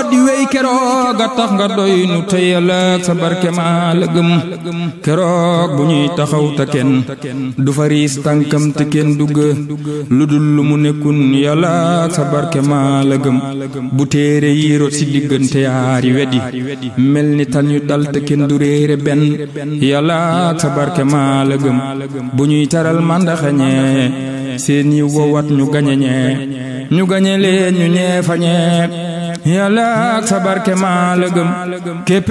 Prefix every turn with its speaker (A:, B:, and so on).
A: di wéy keroog a tax nga doy nu tey ëllëg sa barke maa la gëm keroog bu ñuy taxaw te kenn du fariis tànkam te kenn dugg lu dul lu mu nekkun yàlla sa barke maa la gëm bu téere yi rot si diggante yaari wedi mel ni tan yu dal te kenn du réere benn yàlla sa barke maa la gëm bu ñuy taral màndaxeñee seen yi wowat ñu gañeñee ñu gañe leen ñu ñee fañee yàlla sa barke maa la gëm képp